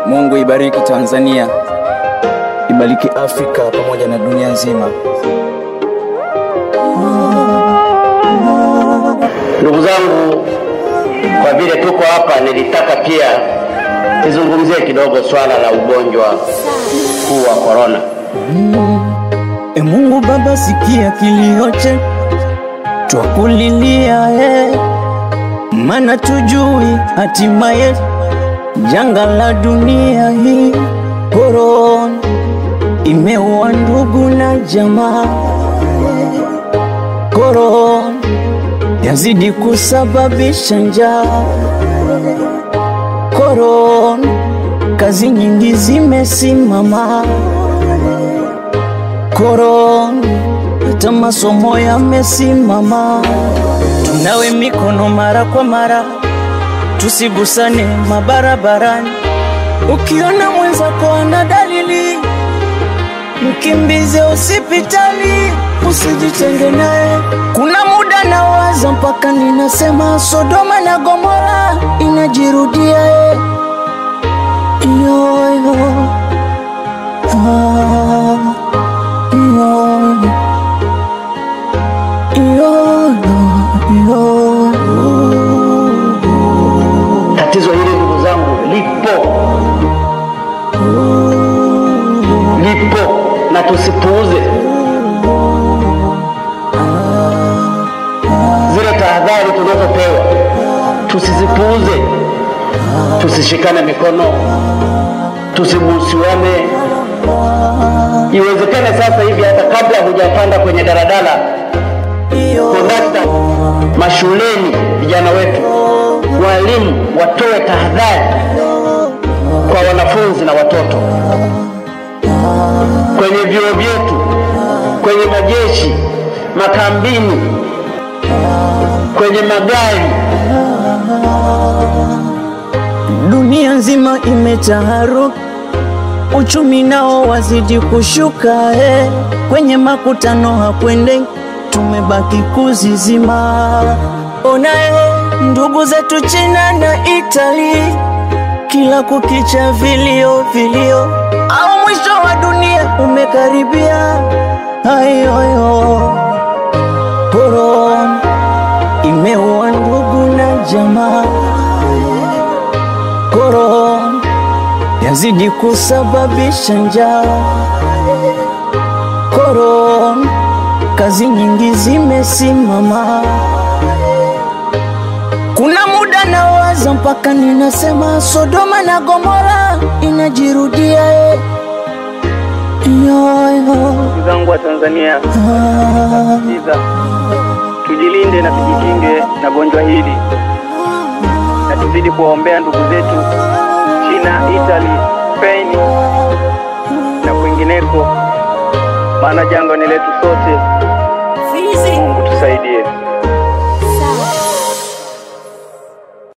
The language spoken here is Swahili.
Mungu ibariki Tanzania, ibariki Afrika pamoja na dunia nzima. Ndugu zangu, kwa vile tuko hapa, nilitaka pia nizungumzie kidogo swala la ugonjwa huu wa korona. E Mungu Baba, sikia kilio chetu, twakulilia e, mana tujui hatima yetu. Janga la dunia hii korona imeua ndugu na jamaa, korona yazidi kusababisha njaa, korona kazi nyingi zimesimama, korona hata masomo yamesimama. Tunawe mikono mara kwa mara, tusigusane mabarabarani. Ukiona mwenzako ana dalili, mkimbize hospitali, usijitenge naye. Kuna muda nawaza mpaka ninasema Sodoma na Gomora inajirudia eh. Yo, yo. Ah, yo. Yo, yo, yo. Tatizo hili ndugu zangu lipo, lipo na tusipuuze zile tahadhari tunazopewa, tusizipuuze, tusishikane mikono, tusibusiwane. Iwezekane sasa hivi hata kabla hujapanda kwenye daladala, kondakta mashuleni, vijana wetu, walimu watoe tahadhari kwa wanafunzi na watoto kwenye vyuo vyetu, kwenye majeshi, makambini, kwenye magari. Dunia nzima imetaharuki, uchumi nao wazidi kushuka eh. Kwenye makutano hakwende, tumebaki kuzizima. Ona eh, ndugu zetu China na Itali, kila kukicha vilio vilio, au mwisho wa dunia umekaribia. Ayoyo, korona imeua ndugu na jamaa korona yazidi kusababisha njaa, korona kazi nyingi zimesimama. Kuna muda nawaza mpaka ninasema Sodoma na Gomora inajirudia eh. Yo, yo. Ndugu zangu wa Tanzania, Ah, sikiza, tujilinde na tujikinge na gonjwa hili, na tuzidi kuwaombea ndugu zetu China, Italy, Spain na kwingineko, maana janga ni letu sote. Mungu tusaidie.